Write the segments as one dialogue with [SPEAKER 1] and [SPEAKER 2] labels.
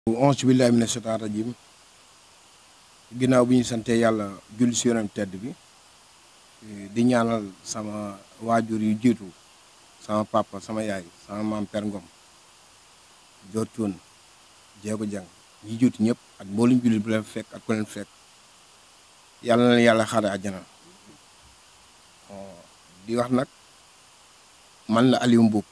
[SPEAKER 1] auzu billaahi mina shaytaani rajiim ginnaaw bi ñu santee yàlla julli si yonent tedd bi di ñaanal sama waajur yu jiitu sama papa sama yaay sama maam per ngom joor cuun jeego jàng ñi jiitu ñëpp ak mboolum jullit bu leen fekk ak ku leen fekk yàlla na leen yàlla xaare àjjana di wax nag man la Aliou Mboup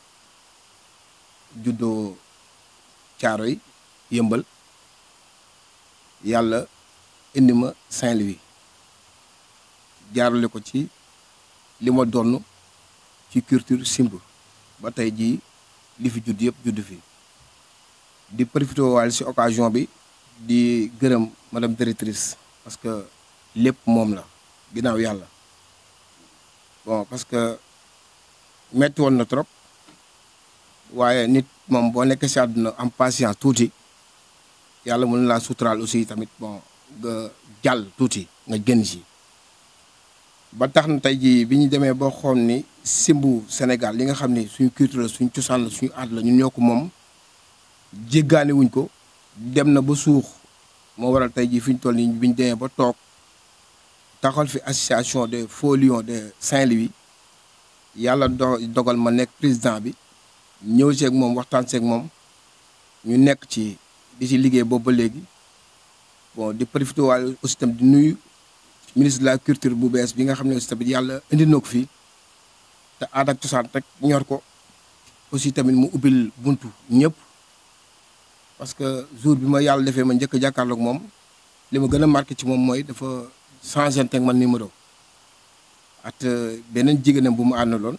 [SPEAKER 1] juddoo Caaroy yëmbal yàlla indi ma Saint-Louis jaarale ko ci li ma donn ci culture simb ba tey jii li fi judd yëpp judd fi di profité waale si occasion bi di gërëm madame directrice parce que lépp moom la ginnaaw yàlla bon parce que metti woon na trop waaye nit moom boo nekkee si àdduna am patience tuuti yàlla mën laa suturaal aussi tamit bon nga jàll tuuti nga gën si ba tax na tey jii bi ñu demee ba xool ni simbu Sénégal li nga xam ni suñu culture la suñu cosaan la suñu aat la ñun ñoo ko moom jéggaani wuñ ko dem na ba suux moo waral tey jii fi ñu toll nii bi ñu demee ba toog taxal fi association des faux lions de Saint-Louis yàlla do dogal ma nekk président bi ñëw seeg moom waxtaan seeg moom ñu nekk ci di ci liggéey boobu ba léegi bon di profité waale aussi tamit di nuyu ministre de la culture bu bees bi nga xam ne aussi tamit yàlla indi na ko fii te aada ak cosaan rek ñor ko aussi tamit mu ubbil buntu ñëpp parce que jour bi ma yàlla defee ma njëkk a jàkkaarloog moom li ma gën a marqué ci moom mooy dafa changé teg man numéro at beneen jigéenam bu mu àndaloon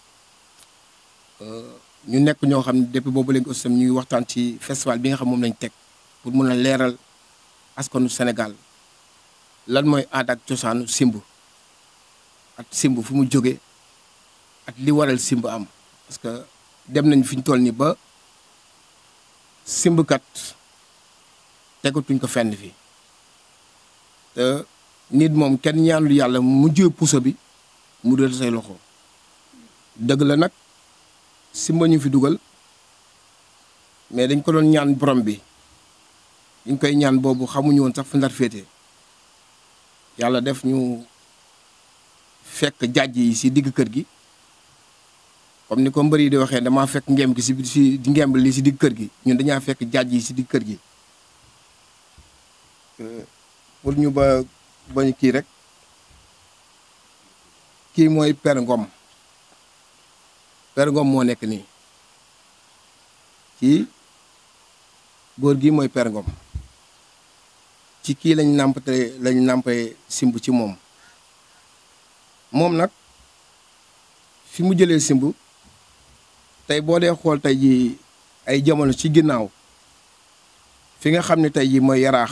[SPEAKER 1] ñu nekk ñoo xam ne depuis boobu léegi aussi ñuy waxtaan ci festival bi nga xam moom lañ teg pour mun a leeral askanu Sénégal lan mooy aada ak cosaanu simb at simb fu mu jóge at li waral simb am parce que dem nañ fi ñu toll nii ba simbkat tegatuñ ko fenn fii te nit moom kenn ñaanul yàlla mu jëw puso bi mu dal say loxo dëgg la nag simba ñu fi dugal mais dañ ko doon ñaan borom bi ñu koy ñaan boobu xamuñu woon sax fu ndar féete yàlla def ñu fekk jàjj yi si digg kër gi comme ni ko mbër yi di waxee damaa fekk ngemb gi si si di ngemb li si digg kër gi ñun dañaa fekk jàjj yi si digg kër gi pour ñu ba bañ kii rek kii mooy Père Ngom Père Ngom moo nekk nii kii góor gi mooy Père Ngom ci kii lañ nàmpate lañ nàmpee simb ci moom moom nag fi mu jëlee simb tey boo dee xool tey ji ay jamono ci ginnaaw fi nga xam ne tey ji mooy yaraax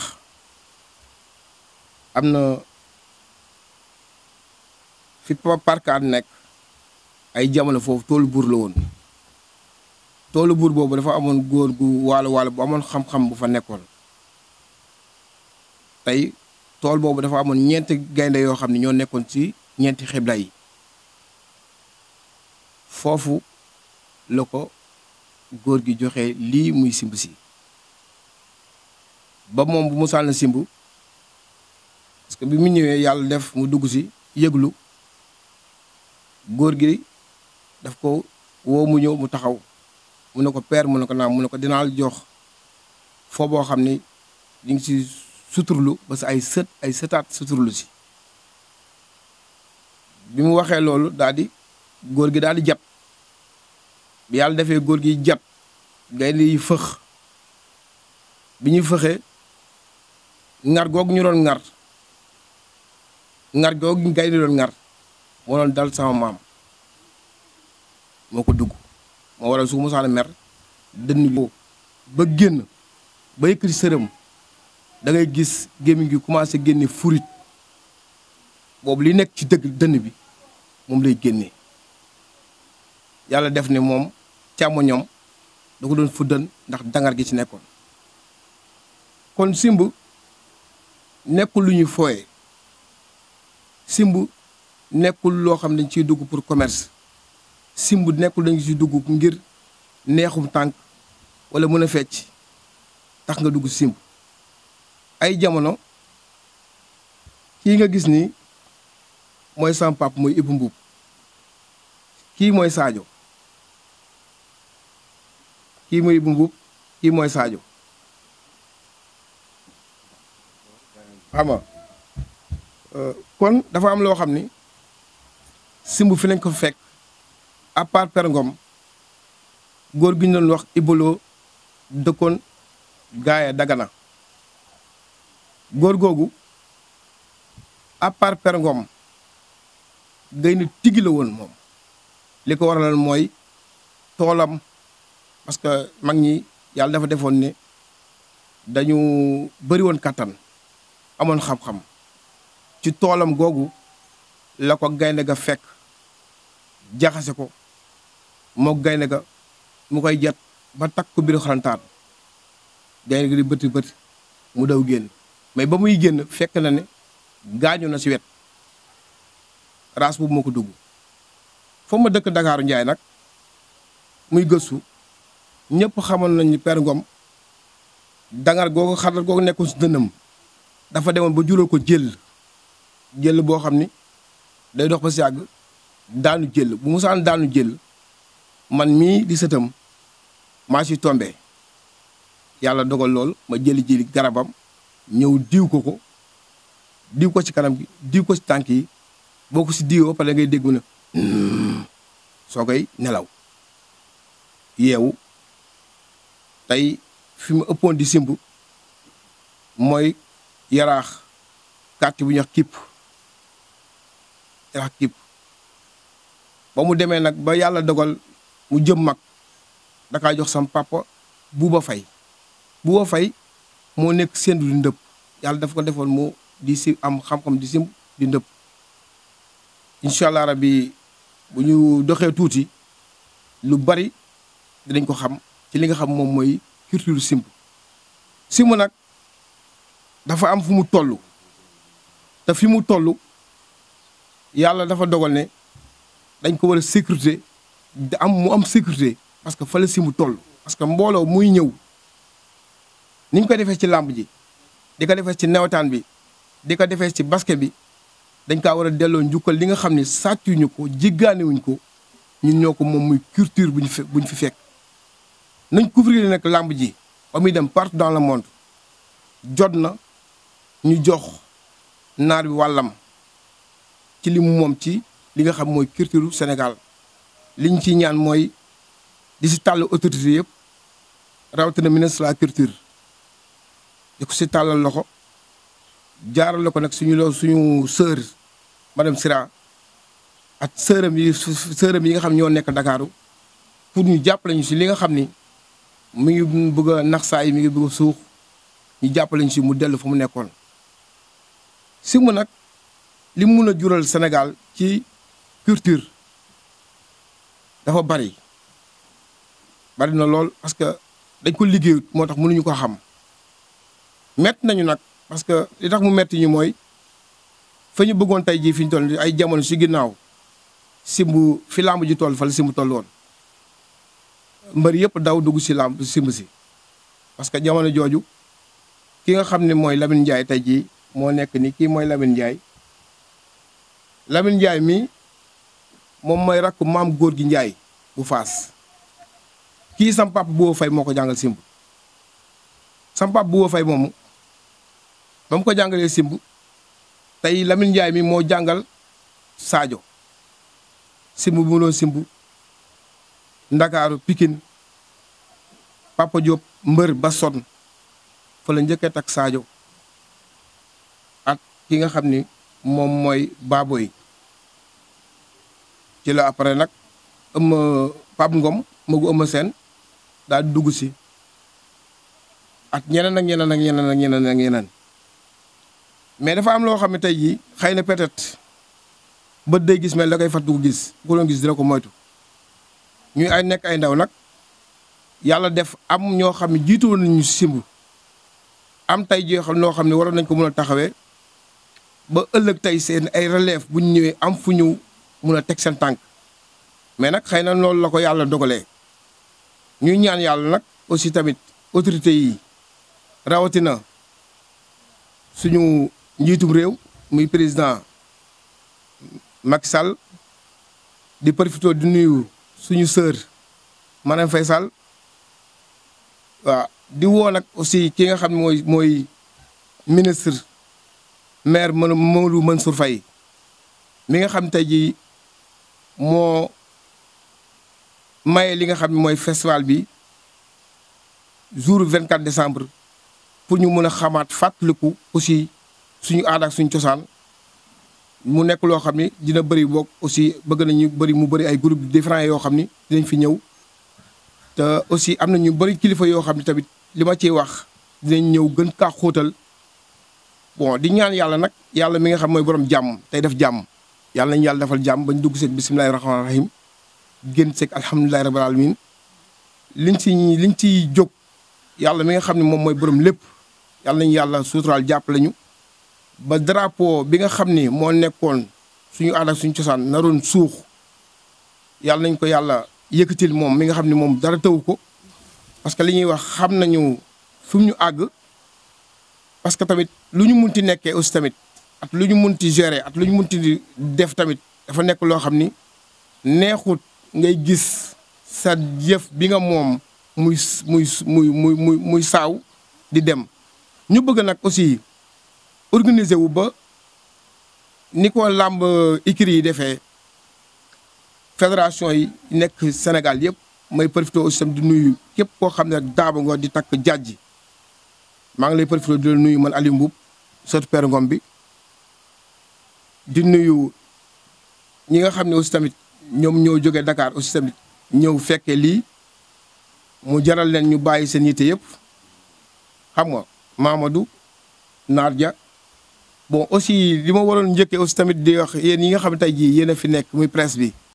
[SPEAKER 1] am na fi parkaat nekk ay jamono foofu toolu buur la woon toolu buur boobu dafa amoon góor gu waalo waalo bu amoon xam-xam bu fa nekkoon tey tool boobu dafa amoon ñeenti gaynde yoo xam ne ñoo nekkoon ci ñeenti xibla yi foofu la ko góor gi joxe lii muy simb si ba moom bu mu sànn simb parce que bi mu ñëwee yàlla def mu dugg si yëglu góor gi daf ko woo mu ñëw mu taxaw mu ne ko père mu ne ko naam mu ne ko dinaa jox foo boo xam ni di ngi si suturlu ba sa ay sët ay sëtaat suturlu si bi mu waxee loolu daal di góor gi daal di jat bi yàlla defee góor gi jat gaynde yi fëx bi ñuy fëxee ngar googu ñu doon ngar ngar googu gaynde doon ngar moo doon dal sama maam moo ko dugg moo waral su musaana mer dënn bi ba génn ba yëkkati sërëm da ngay gis gémmiñ gi commencé génne furit boobu li nekk ci dëgg dënn bi moom lay génnee yàlla def ne moom càmmoñam da ko doon fuddan ndax dangar gi ci nekkoon kon simb nekkul lu ñuy fooye simb nekkul loo xam ne dañ ciy dugg pour commerce simb nekkul dañ ciy dugg ngir neexum tànk wala mën a fecc tax nga dugg simb ay jamono kii nga gis ni mooy sam pap mooy Ibou Mbuub kii mooy Sadio kii mooy Ibou Mbuub kii mooy Sadio xam nga kon dafa am loo xam ni simb fi lañ ko fekk à part Père Ngom góor gi ñu doon wax Ibolo dëkkoon gaaya Dagana góor googu à part Père Ngom gay na tigi la woon moom li ko waralal mooy toolam parce que mag ñi yàlla dafa defoon ne dañu bëri woon kattan amoon xam-xam ci toolam googu la ko gaynde ga fekk jaxase ko moo gaynde ga mu koy jet ba takk ko biir xarantaan gaynde ga di bëti bëti mu daw génn mais ba muy génn fekk na ne gaañu na si wet raas boobu moo ko dugg foo ma dëkk Dakaaru Njaay nag muy gëstu ñëpp xamoon nañ ni Père Ngom dangar googu xaral googu nekkoon si dënnam dafa demoon ba jural ko jël jël boo xam ni day dox ba si yàgg daanu jël bu musaan daanu jël man mii di sëtam maa si tombé yàlla dogal lool ma jëli jëli garabam ñëw diw ko ko diw ko ci kanam gi diw ko ci tànk yi boo ko si diwoo pare ngay dégg na soo koy nelaw yeewu tey fi mu ëppoon di simb mooy yaraax kàtt bu ñuy wax kipp yaraax kipp ba mu demee nag ba yàlla dogal mu jëm mag dakaa jox sam papa buuba fay buuba fay moo nekk sendu di ndëpp yàlla dafa ko defoon mu di si am xam-xam di simb di ndëpp incha allah rabbi bu ñu doxee tuuti lu bari dinañ ko xam ci li nga xam moom mooy culture simb simb nag dafa am fu mu toll te fi mu toll yàlla dafa dogal ne dañ ko war a sécurité da am mu am sécurité parce que fa la simb toll parce que mbooloo muy ñëw ni ñu ko defee ci làmb ji di ko defee ci nawetaan bi di ko defee ci basket bi dañ kaa war a delloo njukkal li nga xam ne sàccuñu ko jéggaanewuñ ko ñun ñoo ko moom muy culture bu ñu fe bu ñu fi fekk nañ couvrir nag làmb ji ba muy dem partout dans le monde jot na ñu jox naar bi wàllam ci li mu moom ci li nga xam mooy culture Sénégal li ñu ciy ñaan mooy di si tàll autorité yëpp rawatina ministre de la culture di ko si tàllal loxo jaarale ko nag suñu loo suñu sœur madame Sira ak sœuram yi sœuram yi nga xam ñoo nekk Ndakaaru pour ñu jàppale ñu si li nga xam ni mi ngi bëgg a nax saa yi mi ngi bëgg a suux ñu jàppale ñu si mu dellu fa mu nekkoon. simb nag li mu mun a jural Sénégal ci culture dafa bari bari na lool parce que dañ ko liggéeyut moo tax mënuñu ko xam mett nañu nag parce que li tax mu metti ñu mooy fa ñu bëggoon tey jii fi ñu toll ay jamono si ginnaaw simb fi làmb ji toll fa la simb toll woon mbër yëpp daw dugg si làmb simb si parce que jamono jooju ki nga xam ne mooy Lamine Ndiaye tey jii moo nekk ni kii mooy Lamine Ndiaye Lamine Ndiaye mi moom mooy rakk maam góor gi Ndiaye bu faas kii sam pap bu fay moo ko jàngal simb sam pap bu fay moomu ba mu ko jàngalee simb tey Lamine Ndiaye mi moo jàngal Sadio simb bu mu doon simb Ndakaaru Pikine Papa Diop mbër ba son fa la njëkkee tak Sadio ak ki nga xam ni moom mooy Baboy ci la après nag ëmm Pape Ngom magu ëmm seen daal di dugg si ak ñeneen ak ñeneen ak ñeneen ak ñeneen ak ñeneen mais dafa am loo xam ne tey jii xëy na peut-être bët day gis mel da koy fàttu ko gis bu ko doon gis dina ko moytu ñuy ay nekk ay ndaw nag yàlla def am ñoo xam ne jiitu woon nañu simb am tey jii xam noo xam ne waroon nañ ko mën a taxawee ba ëllëg tey seen ay relève bu ñu ñëwee am fu ñu mun a teg seen tànk mais nag xëy na loolu la ko yàlla dogalee ñuy ñaan yàlla nag aussi tamit autorités yi rawatina suñu njiitum réew muy président Macky Sall di profité di nuyu suñu sœur Marème Faye Sall waaw di woo nag aussi ki nga xam ne mooy mooy ministre maire Mamadou Mansour Faye mi nga xam tey jii moo maye li nga xam ne mooy festival bi jour 24 décembre pour ñu mën a xamaat fàttaliku aussi suñu aada ak suñu cosaan mu nekk loo xam ni dina bëri boog aussi bëgg nañu bëri mu bëri ay groupe différents yoo xam ni dinañ fi ñëw te aussi am na ñu bëri kilifa yoo xam ne tamit li ma ciy wax dinañ ñëw gën kaa xóotal bon di ñaan yàlla nag yàlla mi nga xam mooy borom jàmm tey def jàmm yàlla nañu yàlla defal jàmm bañ dugg seeg bisimilahi rahmaani rahim génn seeg alhamdulilahi rabbil alamin liñ ci liñ ciy jóg yàlla mi nga xam ne moom mooy borom lépp yàlla nañu yàlla suuturaal jàppale ñu ba drapeau bi nga xam ni moo nekkoon suñu aada ak suñu cosaan naroon suux yàlla nañ ko yàlla yëkkatil moom mi nga xam ne moom dara taw ko parce que li ñuy wax xam nañu fi mu ñu àgg parce que tamit lu ñu munti nekkee aussi tamit at lu ñu munti gérer at lu ñu munti def tamit dafa nekk loo xam ni neexut ngay gis sa jëf bi nga moom muy muy muy muy muy muy saaw di dem ñu bëgg nag aussi organiser wu ba ni ko làmb écuries yi defee fédération yi nekk Sénégal yëpp may profité aussi tam di nuyu képp koo xam ne rek daaba nga di takk jàjji maa ngi lay profité di la nuyu man Aliou Mboub sotu Père Ngom bi di nuyu ñi nga xam ne aussi tamit ñoom ñoo jógee Dakar aussi tamit ñëw fekke lii mu jaral leen ñu bàyyi seen yitte yëpp xam nga Mamadou Naar Dia bon aussi li ma waroon njëkkee aussi tamit di wax yéen yi nga xam ne tey jii yéen a fi nekk muy presse bi